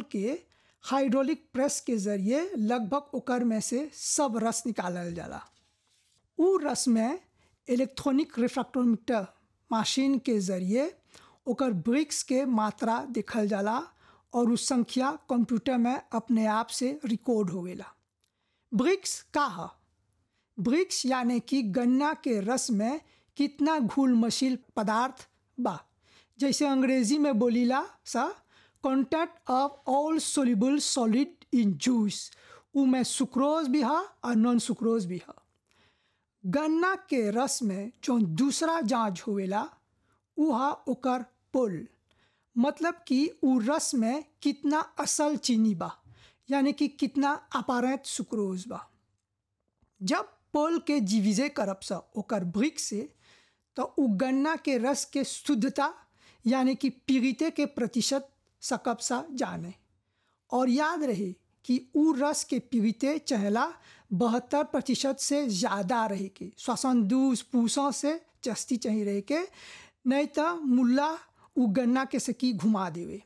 के hydraulic press के जरिए लगभग ओकर में से सब रस निकालल जाला उ रस में इलेक्ट्रॉनिक रिफ्रैक्टोमीटर मशीन के जरिए ओकर ब्रिक्स के मात्रा देखल जाला और उ संख्या कंप्यूटर में अपने आप से रिकॉर्ड होवेला ब्रिक्स का ह ब्रिक्स यानी कि गन्ना के रस में कितना घुल मशील पदार्थ बा जैसे अंग्रेजी में बोलीला सा content of all soluble solid in juice उ में सुक्रोज भी हा और नॉन सुक्रोज भी हा गन्ना के रस में जो दूसरा जांच होवेला उ हा ओकर पुल मतलब कि उ रस में कितना असल चीनी बा यानी कि कितना अपारेंट सुक्रोज बा जब पोल के जीविजे करब सा ओकर ब्रिक से तो उ गन्ना के रस के शुद्धता यानी कि पीड़िते के प्रतिशत सकब सा जाने और याद रहे कि उ रस के पीड़िते चहला बहत्तर प्रतिशत से ज़्यादा रहे के श्वसन दूस पूसों से जस्ती चाहिए रहे के नहीं तो मुल्ला उ गन्ना के सकी घुमा देवे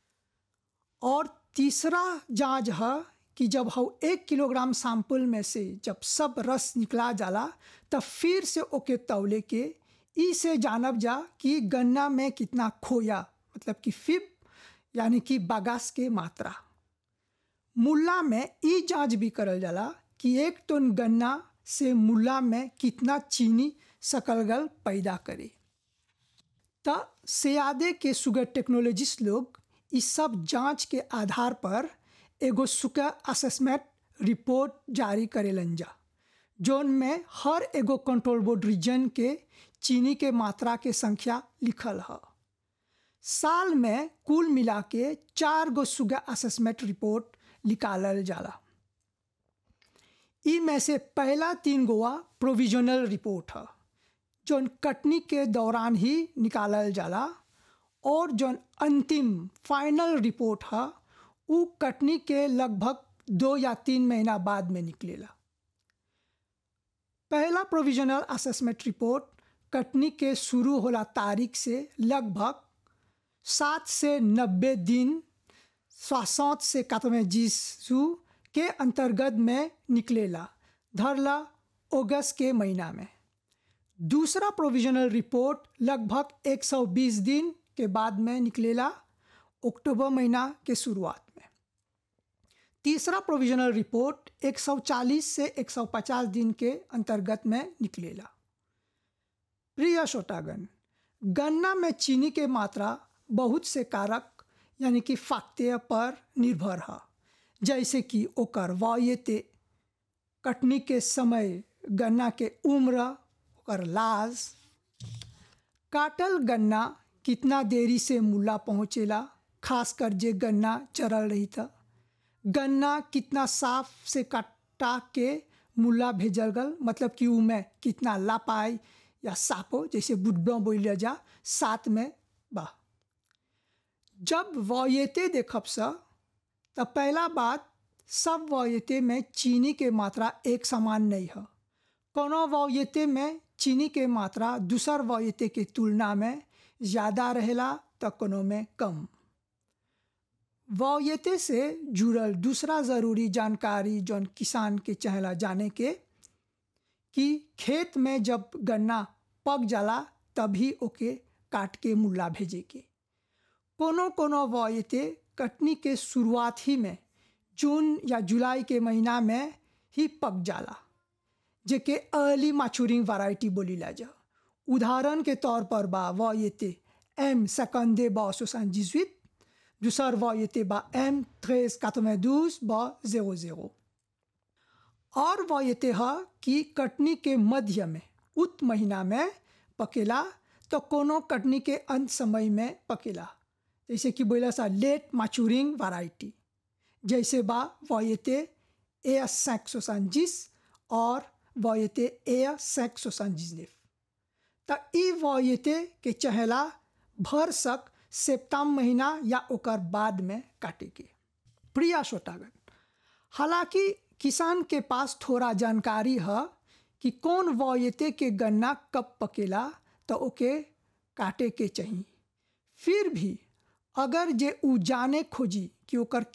और तीसरा जांच है कि जब हम एक किलोग्राम सैंपल में से जब सब रस निकला जाला तब फिर से ओके तौले के ई से जानब जा कि गन्ना में कितना खोया मतलब कि फिब यानी कि बागास के मात्रा मुल्ला में ई जांच भी करल जाला कि एक टन गन्ना से मुल्ला में कितना चीनी सकलगल पैदा करे त सियादे के शुगर टेक्नोलॉजिस्ट लोग इस सब जांच के आधार पर एगो सुगर असेसमेंट रिपोर्ट जारी करेलन जा जोन में हर एगो कंट्रोल बोर्ड रीजन के चीनी के मात्रा के संख्या लिखल है साल में कुल मिला के चार गो शुगर असेसमेंट रिपोर्ट निकालल जाला ई में से पहला तीन गोवा प्रोविजनल रिपोर्ट है जौन कटनी के दौरान ही निकालल जाला और जौन अंतिम फाइनल रिपोर्ट है उ कटनी के लगभग दो या तीन महीना बाद में निकलेला पहला प्रोविजनल असेसमेंट रिपोर्ट कटनी के शुरू होला तारीख से लगभग सात से नब्बे दिन सोसठ से कातवे जीसू के अंतर्गत में निकलेला धरला अगस्त के महीना में दूसरा प्रोविजनल रिपोर्ट लगभग 120 दिन के बाद में निकलेला अक्टूबर महीना के शुरुआत में तीसरा प्रोविजनल रिपोर्ट 140 से 150 दिन के अंतर्गत में निकलेला प्रिय श्रोतागण गन्ना में चीनी के मात्रा बहुत से कारक यानी कि फाक्ते पर निर्भर है जैसे कि ओकर वायते कटनी के समय गन्ना के उम्र ओकर लाज काटल गन्ना कितना देरी से मुल्ला पहुँचेला खासकर जे गन्ना चरल रही था गन्ना कितना साफ से कटा के मुल्ला भेजल गल मतलब कि ऊ में कितना लापाई या सापो जैसे बुढ़बा बोल जा साथ में बा जब वयते देखब सा तब पहला बात सब वयते में चीनी के मात्रा एक समान नहीं है कोनो वयते में चीनी के मात्रा दूसर वयते के तुलना में ज़्यादा रहेला तो कोनो में कम वयते से जुड़ल दूसरा ज़रूरी जानकारी जौन किसान के चहला जाने के कि खेत में जब गन्ना पक जाला तभी ओके काट के मुल्ला भेजे के कोनो कोनो वयते कटनी के शुरुआत ही में जून या जुलाई के महीना में ही पक जाला जेके अर्ली मैचूरिंग वैरायटी बोलीला जा उदाहरण के तौर पर बा वयते एम सेकंडे बा सोसान जिजुit दूसर वयते बा एम ट्रेस कातोमेदूस बा जेरो जेरो और वयते है कि कटनी के मध्य में उत महीना में पकेला तो कोनो कटनी के अंत समय में पकेला जैसे कि बोला सा लेट मैचूरिंग वैरायटी जैसे बा वयते ए सैक्सोसानजिस और वयते ए सैक्सोसानजिसनेफ त ई वयते के चहला भर सक सेप्ताम महीना या ओकर बाद में काटे के प्रिया श्रोतागण हालांकि किसान के पास थोड़ा जानकारी है कि कौन वयते के गन्ना कब पकेला तो ओके काटे के चाहिए फिर भी अगर जे उ जाने खोजी कि ओकर